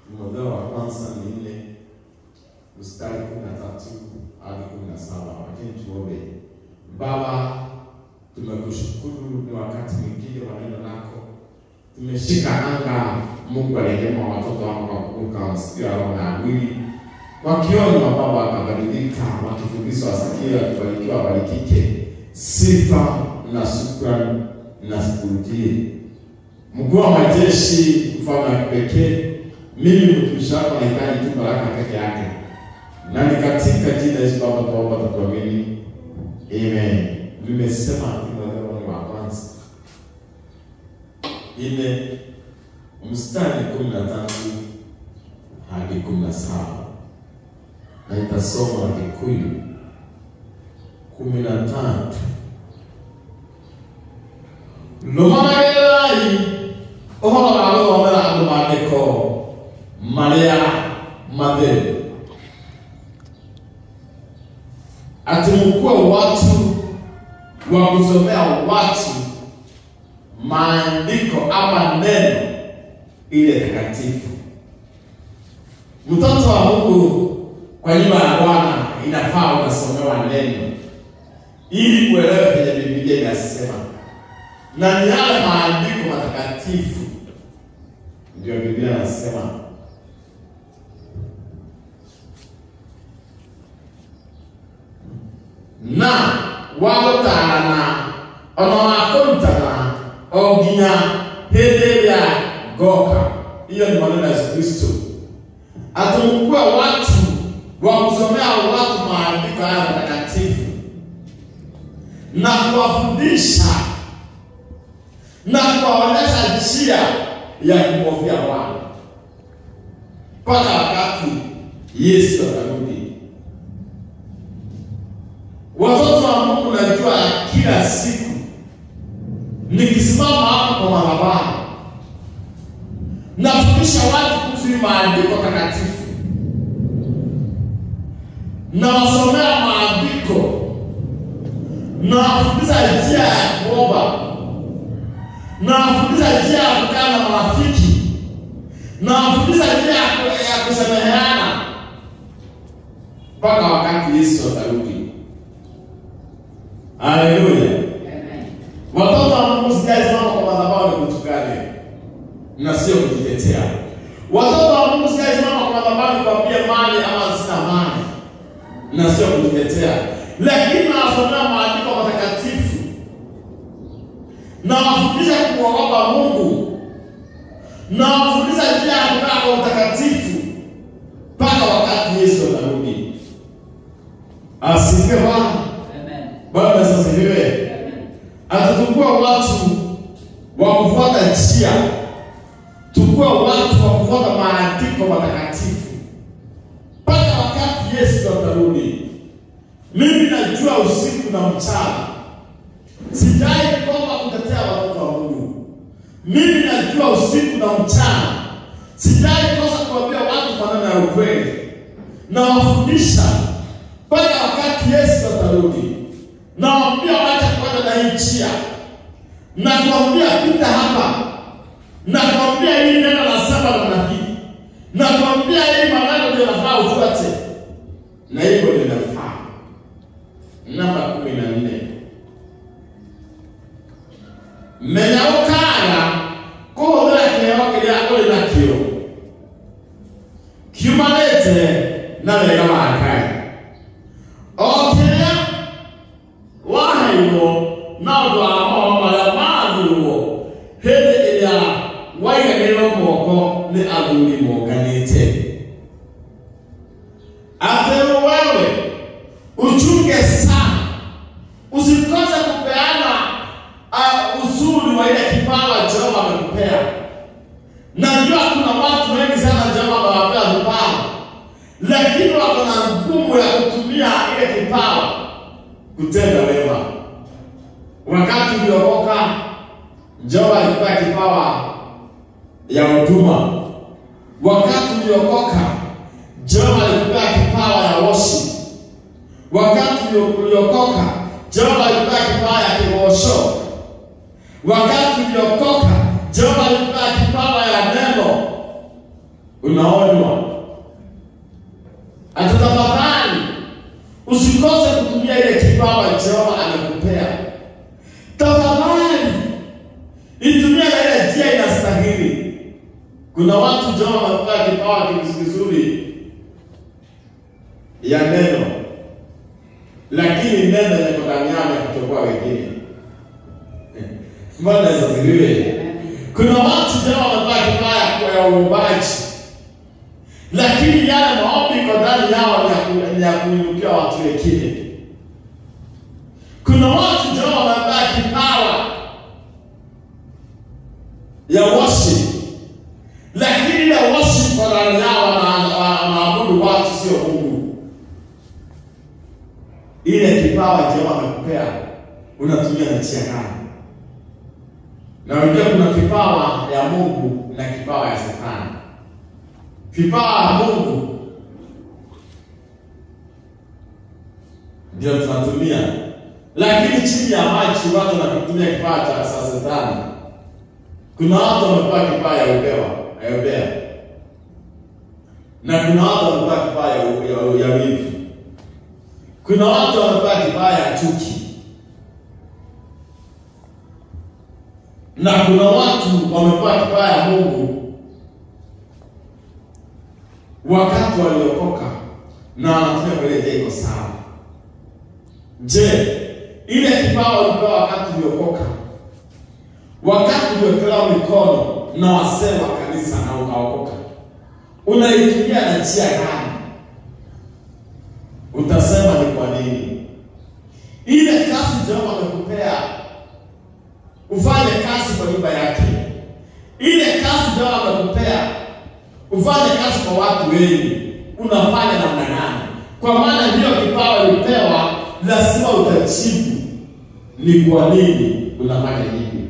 Timotheo wa kwanza ni nne mstari kumi na tatu hadi kumi na saba. Lakini tuombe. Baba, tumekushukuru ni wakati mwingine wa neno lako, tumeshika anga. Mungu aliyema watoto wako wakuruka wasikia roho na mwili wakionywa Baba wakabadilika, wakifundishwa wasikie, wakibarikiwa wabarikike. Sifa na shukrani na sikurudie. Mkuu wa majeshi, mfalme wa kipekee, mimi mtumishi wako nahitaji tu baraka peke yake, na ni katika jina Yesu Baba tunaomba tukuamini, amen. Nimesema Timotheo wa kwanza ile mstari kumi na tatu hadi kumi na saba na itasoma na Kikuyu kumi na tatu nũmagĩrĩrai ũhoro wa gũthomera andũ maandĩko marĩa matheru ati mkuwe watu wa kusomea watu maandiko ama neno ile takatifu. Mtoto wa Mungu kwa nyumba ya Bwana inafaa unasomewa neno ili kuelewa vyenye Biblia inasema, na ni yale maandiko matakatifu ndio Biblia inasema na wagũtaarana ona wa kũrutana o nginya hĩndĩ ĩrĩa ngoka. Hiyo ni maneno ya Yesu Kristo, ati mkuwe watu wa kusomea watu maandiko haya matakatifu na kuwafundisha na kuwaonyesha njia ya kumhofia Bwana mpaka wakati Yesu atarudi. Watoto wa Mungu, najua kila siku nikisimama hapo kwa madhabahu nafundisha watu kuhusu maandiko takatifu, nawasomea maandiko, nawafundisha njia ya kuomba, nawafundisha njia ya kukaa na marafiki, nawafundisha njia ya kusameheana mpaka wakati Yesu atarudi. Haleluya! Watoto wa Mungu, sijasimama kwa madhabahu ni kutukane na sio kujitetea. Watoto wa Mungu, sijasimama kwa madhabahu nikwambie mali ama sina mali na sio kujitetea, lakini nawasomea maandiko matakatifu na wafundisha kumwogopa Mungu na wafundisha njia ya kukaa kwa utakatifu mpaka wakati Yesu atarudi. Asifiwe Bwana. Bwana asifiwe. Atatukua watu wa kufuata njia, tukua watu wa kufuata maandiko matakatifu mpaka wakati Yesu atarudi. Mimi najua usiku na mchana, sijai koma kutetea watoto wa Mungu. Mimi najua usiku na mchana, sijai kosa kuambia watu maneno ya ukweli na wafundisha mpaka wakati Yesu atarudi. Nawaambia wacha kwenda na hii njia, na kuambia pita hapa, na kuambia hii neno la saba namna hii, na kuambia hii maneno ndio nafaa ufuate, na hivyo ndio nafaa. Namba kumi na nne menya ũkaaga kũhũthĩra kĩheo kĩrĩa ũrĩ nakĩo kiumanĩte na wega wa Ngai o kĩrĩa waheirwo na ũndũ wa maũndũ marĩa mathurwo hĩndĩ ĩrĩa waigagĩrĩrwo moko nĩ athuri monganĩte atĩ wewe uchunge sana usikose kupeana uh, uzuri wa ile kipawa Jehova amekupea. Najua kuna watu wengi sana Jehova amewapea vipawa, lakini wako na ngumu ya kutumia ile kipawa kutenda wema. Wakati uliokoka, Jehova alikupea kipawa ya huduma. Wakati uliokoka, Jehova alikupea kipawa ya worship. Wakati uliokoka, Jehova alikupea kipawa ya kibosho. Wakati uliokoka, Jehova alikupea kipawa ya neno. unaonywa. Atatafakari, usikose kutumia ile kipawa Jehova amekupea. Tafadhali itumia na ile njia inastahili. Kuna watu Jehova amekupea kipawa kizuri ya neno, lakini neno liko ndani yao ya kutoboa wengine. Bwana asifiwe. Kuna watu Jehova amepea kipawa ya uumbaji, lakini yale maombi iko ndani yao ni ya ku- ni ya kuinukia watu wengine. Kuna watu Jehova amepea kipawa ya worship, lakini ile worship kwa ndani yao wana- wana- wanaabudu watu, sio Mungu. Ile kipawa Jehova amekupea unatumia na njia gani? Na unajua kuna kipawa ya Mungu na kipawa ya Shetani. Kipawa ya Mungu ndio tunatumia, lakini chini ya maji watu wanakitumia kipawa cha cha Shetani. Kuna watu wamepewa kipawa ya ubewa, ya ubea, na kuna watu wamepewa kipawa ya, ya, ya wivu. Kuna watu wamepewa kipawa ya chuki na kuna watu wamepewa kipawa ya Mungu wakati waliokoka na wanatumia kwa ile njia iko sawa. Je, ile kipawa ulipewa wakati uliokoka, wakati uliwekelewa mikono na wasee wa kanisa na ukaokoka, unaitumia na njia gani? Utasema ni kwa nini? Ile kazi Jehova amekupea ufanye kazi kwa nyumba yake. Ile kazi Jehova amekupea ufanye kazi kwa watu wengi, unafanya namna gani? Kwa maana hiyo kipawa ulipewa, lazima utajibu ni kwa nini unafanya hivi.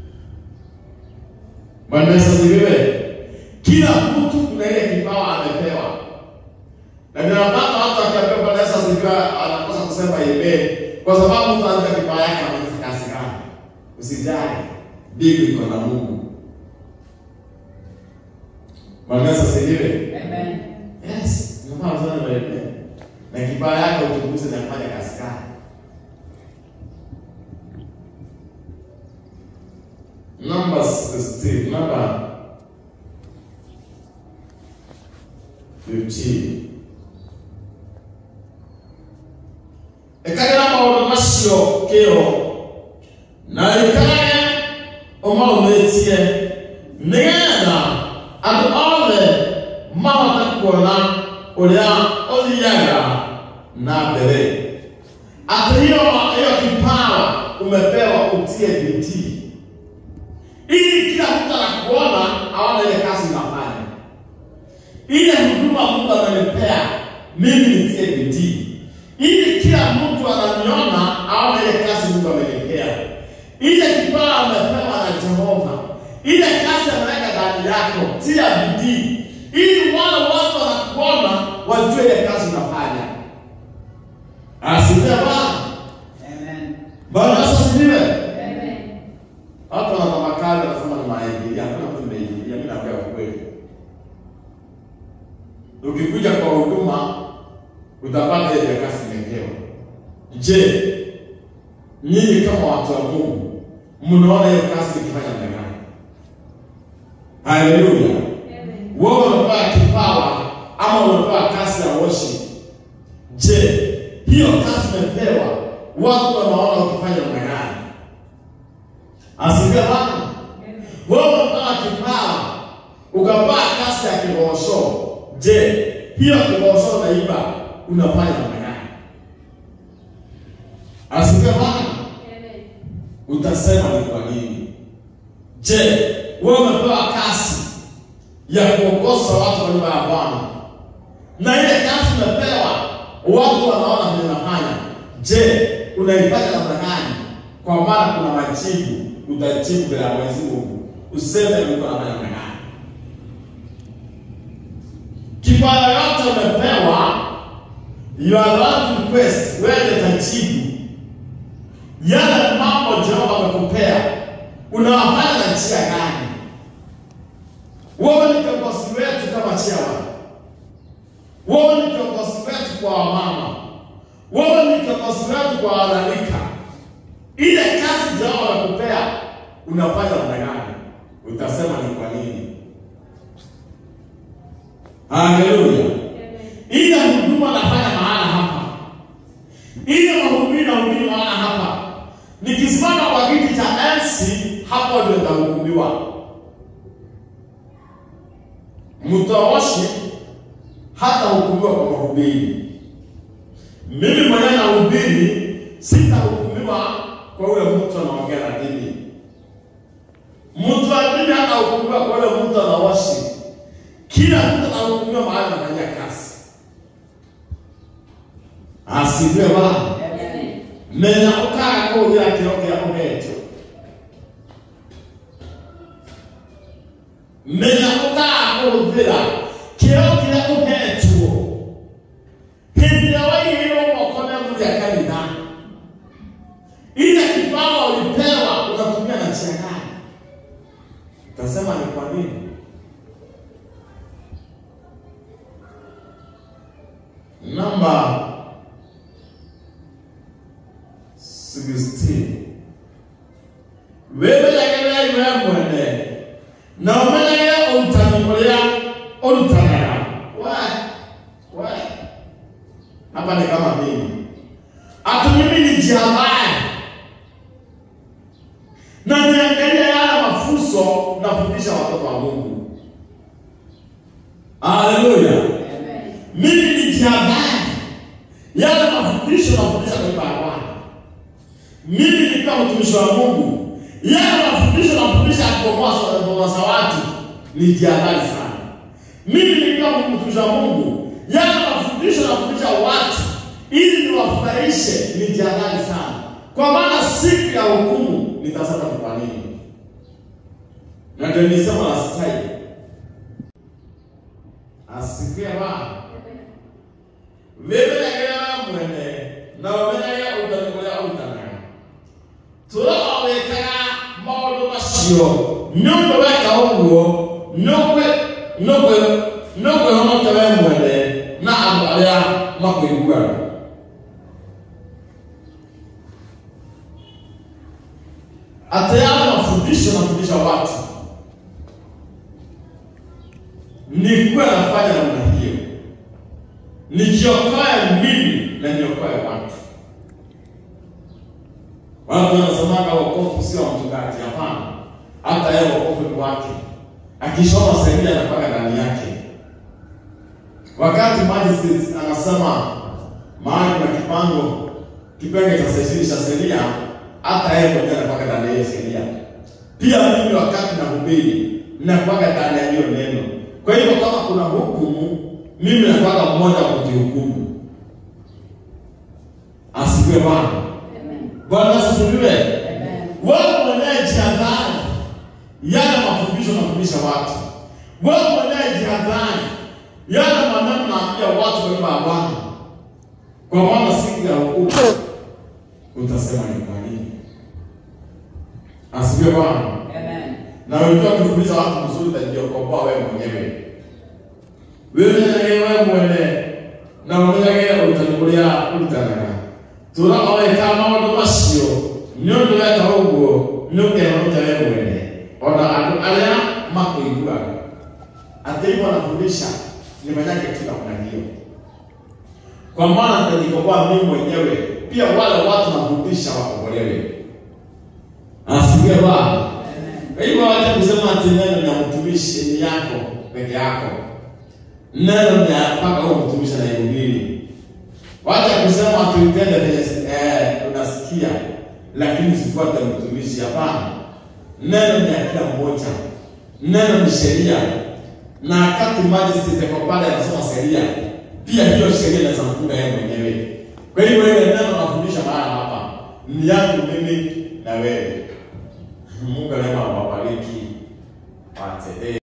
Bwana Yesu asifiwe. Kila mtu kuna ile kipawa amepewa, na ndio maana watu akiambia Bwana Yesu asifiwe, anakosa kusema amen, kwa sababu mtu anajua kipawa yake amefanya kazi gani. Usijali, mbingu iko na Mungu. Bwana Yesu asifiwe. Amen. Yes, unafaa sana wewe. Na kipawa yako uchunguze na kufanya kazi gani. Numbers 16, number 15. Ekagira maundu macio kĩo na rĩkage ũmaumetie nĩgetha andũ othe mahote kuona ũrĩa ũthiaga na mbere atĩ hiyo hiyo kipawa umepewa utie bidii ili kila mtu anakuona aone ile kazi unafanya ile huduma Mungu amenipea mimi nitie bidii ili kila mtu ananiona aone ile kazi Mungu amenipea ile kipawa amepewa na Jehova ile kazi ameweka ndani yako tia bidii ili wale watu wanakuona wajue ile kazi unafanya asifiwe Bwana Amen. Bwana Yesu asifiwe Amen. Watu wanatafakari wanasema ni maingilia, hakuna mtu nimeingilia, mimi naambia ukweli. Ukikuja kwa huduma utapata ile kazi imepewa. Je, nyinyi kama watu wa Mungu mnaona hiyo kazi ikifanya namna gani? Haleluya! Amen. Wewe unapewa kipawa ama unapewa kazi ya worship. Je, hiyo kazi umepewa, watu wanaona ukifanya namna gani? Asifiwe Bwana. Amen. Wewe unapewa kipawa, ukapewa kazi ya kibosho. Je, hiyo kibosho unaiba unafanya namna gani? Asifiwe Bwana. Amen. Utasema ni kwa nini? Je, wewe umepewa kazi ya kuongoza watu kwa nyumba ya Bwana, na ile kazi umepewa, watu wanaona vile unafanya. Je, unaifanya namna gani? Kwa maana kuna majibu, utajibu mbele ya Mwenyezi Mungu, useme Mungu anafanya namna gani. Kipawa yote umepewa, you are allowed to request, wewe utajibu yale mambo Jehova amekupea unawafanya na njia gani? Wewe ni kiongozi wetu kama chairman. Wewe ni kiongozi wetu kwa wamama. Wewe ni kiongozi wetu kwa wanarika. Ile kazi jao wanakupea unafanya namna gani? Utasema ni kwa nini? Haleluya. Ile huduma nafanya maana hapa, ile mahubiri na hubiri maana hapa. Nikisimama kwa kiti cha enzi, hapo ndio nitahukumiwa. Mtoashi hata hukumiwa kwa mahubiri. Mimi mwenyewe nahubiri, sitahukumiwa kwa ule mtu anaongea na dini. Mtu wa dini hatahukumiwa kwa ule mtu anawashi. Kila mtu anahukumiwa mahali anafanyia kazi. Asifiwe Bwana. Menya ukaga kuhũthĩra kĩro kĩrĩa ũhetwo menya ũkaga kũhũthĩra kĩro kĩrĩa ũhetwo hĩndĩ ĩrĩa waigĩrĩrwo moko na mũthĩ ya kanitha ile kipawa ulipewa unatumia na njia gani utasema ni kwa nini namba 16 wĩmenyagĩrĩra iwe mwene na ũmenyagĩrĩre ũrutani ũrĩa ũrutanaga we we hapa ni kama mimi ati mimi ni jiamani na niangalia yale mafunzo nafundisha watoto wa Mungu haleluya mimi ni jiamani yale mafundisho nafundisha kwa ibada ya Bwana mimi nikiwa mtumishi wa Mungu, yale mafundisho nafundisha kukomboa za watu ni jihadhari sana. Mimi nikiwa mtumishi wa Mungu, yale mafundisho nafundisha watu ili niwafurahishe ni jihadhari sana, kwa maana siku ya hukumu nitasema ni kwa nini, na ndio nisema la stai asikie Bwana wĩmenyagĩrĩra mwene na ũmenyage ũrutani ũrĩa ũrutanaga tũrora wĩkaga maũndũ macio nĩ ũndũ weka ũguo nĩũkwĩhonokia we mwene na andũ arĩa makwĩiguaga atĩ yale mafundisho nafundisha watu nikuwa nafanya namna hiyo nijiokoe mimi na niokoe watu. Watu wanasemaga wokovu sio wa mchungaji. Hapana, hata yeye wokovu ni wake. Akisoma sheria anapaka ndani yake. Wakati magistrate anasema mahali na kipango kipenge cha sesini cha sheria, hata yeye mwenyewe anapaka ndani ya hiyo sheria. Pia mimi wakati nahubiri napaka ndani ya hiyo neno. Kwa hivyo kama kuna hukumu mimi napaka mmoja wa kujihukumu. Asifiwe Bwana. Bwana asifiwe. Wewe mwenyewe jihadhari yale mafundisho nafundisha watu. Wewe mwenyewe jihadhari yale maneno naambia watu kwa nyumba ya Bwana, kwa maana siku ya hukumu utasema ni kwa nini. Asifiwe Bwana. Na wewe ukifundisha watu mzuri, utajiokoa wewe mwenyewe wĩmenyagĩrĩre mwene na ũmenyagĩrĩre ũrutani ũrĩa ũrutanaga tũra o weka maũndũ macio nĩ ũndũ weka ũguo nĩ ũkehonokia we mwene ona andũ arĩa makũiguaga atĩ hivyo nafundisha nimanyage tu namna hiyo kwa maana nitajikoboa mimi mwenyewe pia wale watu nafundisha wakombolewe asikie Bwana kwa hivyo wacha kusema ati neno ni ya mtumishi ni yako peke yako neno ni mpaka huo mtumishi anaihubiri. Wacha kusema tuitende venye eh, unasikia lakini usifuate mtumishi. Hapana, neno ni ya kila mmoja, neno ni sheria, na wakati magistrate kwa pale anasoma sheria, pia hiyo sheria inaweza mfunga yeye mwenyewe. Kwa hivyo ile neno nafundisha maana hapa ni yangu mimi na wewe. Mungu neema awabariki. Asante.